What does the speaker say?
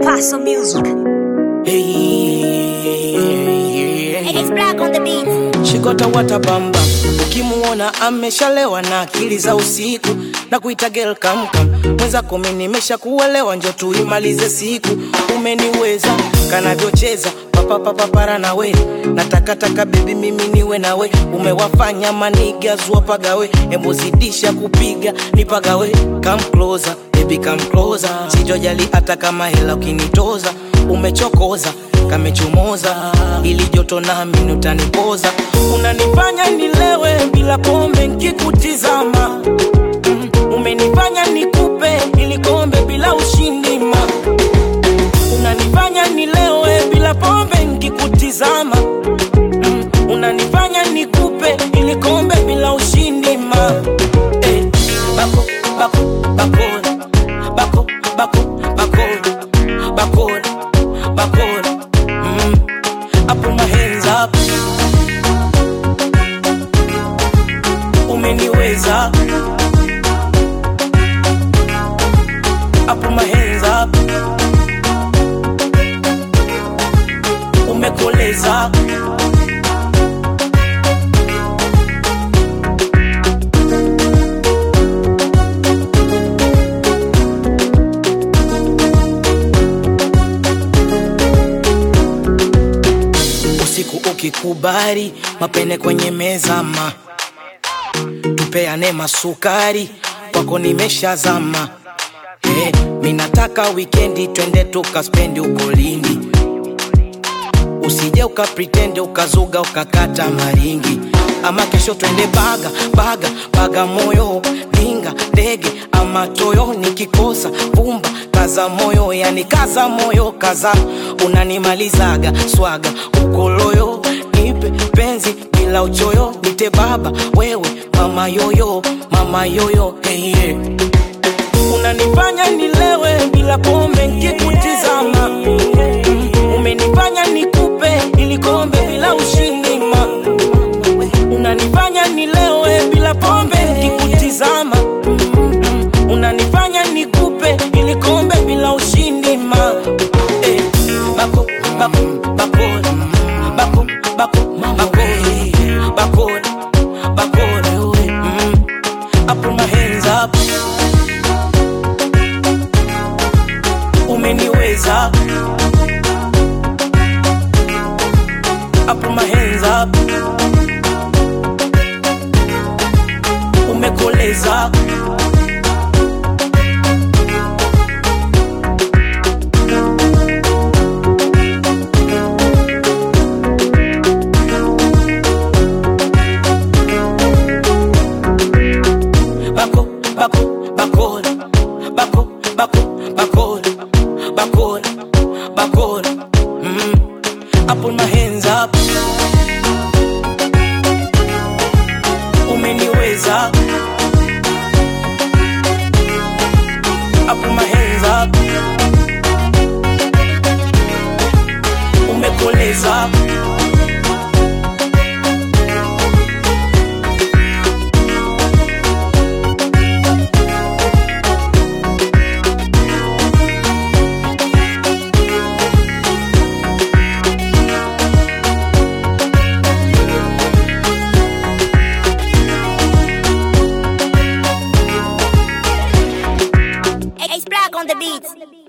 Paso Music. Hey, It's black on the beat. shikota watabamba ukimuona ameshalewa na akili za usiku na kuita gel kamkam mwenzako mi nimesha kuelewa njo tuimalize siku umeniweza kanavyocheza papapapapara nawe natakataka bebi mimi niwe nawe umewafanya manigazua pagawe embozidisha kupiga nipagawe come closer baby come closer sitojali hata kama hela ukinitoza umechokoza kamechomoza ili joto nami utanipoza unanifanya nilewe bila pombe nkikutizama mm, umenifanya nikupe ili kombe bila ushindima unanifanya nilewe bila pombe nkikutizama mm, unanifanya nikupe ili kombe bila ushindima eh, bako bako bakora bako bako bakora bakora bakora mm, I put my hands up umeniweza I put my hands up umekoleza usiku ukikubali mapene kwenye meza ma tupeane masukari kwako nimeshazama hey, minataka wikendi twende tukaspendi uko lindi usije ukapritende ukazuga ukakata maringi ama kesho twende baga baga baga moyo ninga ndege ama toyo nikikosa vumba kaza moyo yani kaza moyo kaza unanimalizaga swaga ukoloyo nipe penzi bila uchoyo nite baba wewe mama yoyo mama yoyo hey, yeah unanifanya nilewe bila pombe nkikutizama Mm, umenifanya nikupe ili kombe bila ushindima unanifanya nilewe bila pombe nkikutizama Mm, unanifanya nikupe ili kombe bila ushindima eh, bako bako bakora bako bako bakora bakora bakora mm, I put my hands up umeniweza I put my hands up umekoleza bako bako bakora bako bako bakora bakora bakora mm. I put my hands up umeniweza I put my hands up umekoleza It's black on the beat.